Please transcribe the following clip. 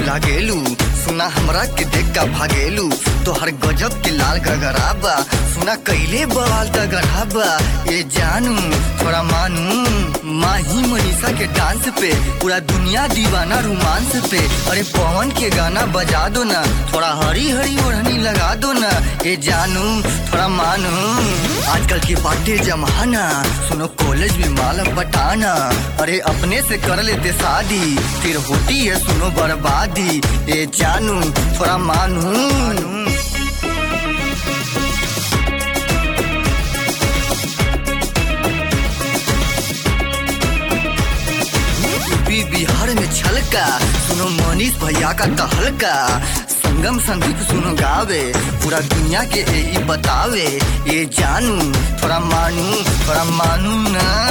लागेलू सुना हमरा के देख का भागेलू तोहर गजब के लाल गगराबा सुना कैले बवाल का गढ़ाबा ये जानू थोड़ा मानू माही मनीषा के डांस पे पूरा दुनिया दीवाना रोमांस पे अरे पवन के गाना बजा दो ना थोड़ा हरी हरी ओढ़नी लगा दो ना ये जानू थोड़ा मानू आजकल की बातें जमाना सुनो कॉलेज में माल बटाना अरे अपने से कर लेते शादी फिर होती है सुनो बर्बादी ये जानू थोड़ा मानू यूपी बिहार में छलका सुनो मनीष भैया का तहलका संगम संदीप सुनो गावे पूरा दुनिया के यही बतावे ये जानू थोड़ा मानू थोड़ा मानू ना